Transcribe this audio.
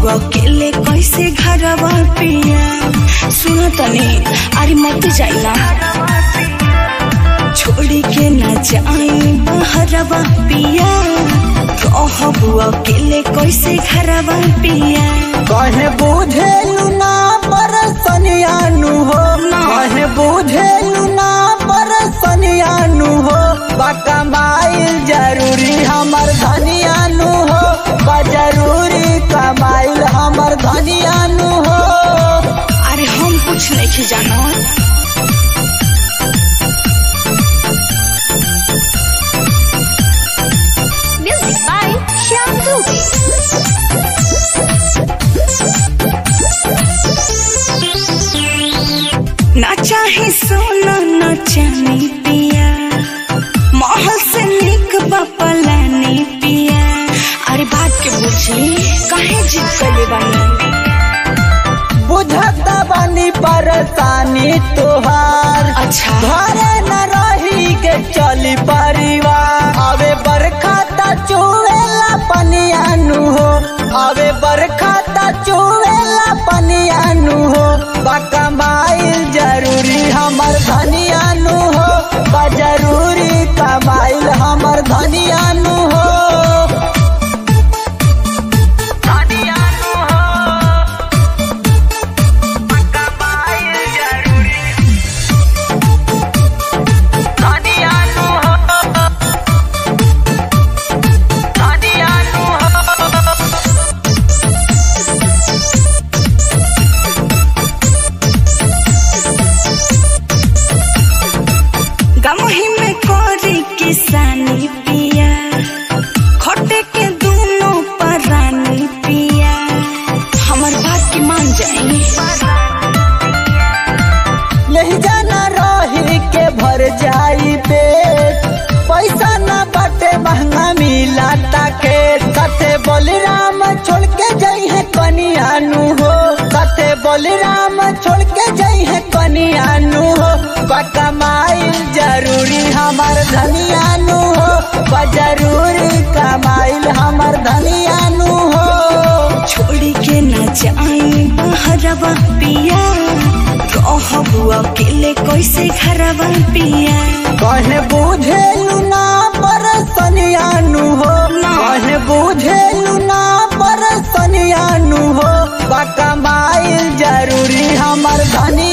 अकेले कैसे घरवा पिया सुन तनी अरे मत जाइना छोड़ी के न जाई बहरवा पिया रहबू अकेले कैसे घरवा पिया कहे बुझेलु ना परसनियानु हो कहे बुझेलु ना परसनियानु हो बकमाइल जरूरी हमर धनियानु हो बा जरूरी कमाइल हमर धनियानु हो अरे हम कुछ नहीं जानो Music by Shyam Dubey. ना चाहे सोना न चांदी पिया महल से निक बपलानी पिया अरे बात के बुझी काहे जिद कले बानी बुझता बानी परेशानी तोहार अच्छा घरे न रही के चली परिवार अबे बरखा ता चुएला पनियानु हो अबे बरखा ता चुएला पनियानु हो बकमाइल जरूरी हमर धनियानु हो बा जरूरी कमाइल हमर धनियानु हो धनियानु हो बकमाइल जरूरी धनियानु हो धनियानु हो गमही में कोरी किसानी पिया खोटे के दोनों परानी पिया हमर बात की मान जाई यही जाना रही के भर जाई पेट पैसा न बाटे महंगा मिला ताके कते बलराम छोड़ के जाई है कनियानु हो कते बलराम छोड़ के जाई है कनियानु हो कमाइल जरूरी हमर धनियानु हो बा जरूरी कमाइल हमर धनियानु हो छोड़ी के न जाई बहरवा पिया रहबू अकेले कैसे घरवा पिया कहे बुझेलु ना परसनियानु हो कहे बुझेलु ना परसनियानु हो बकमाइल जरूरी हमर धनी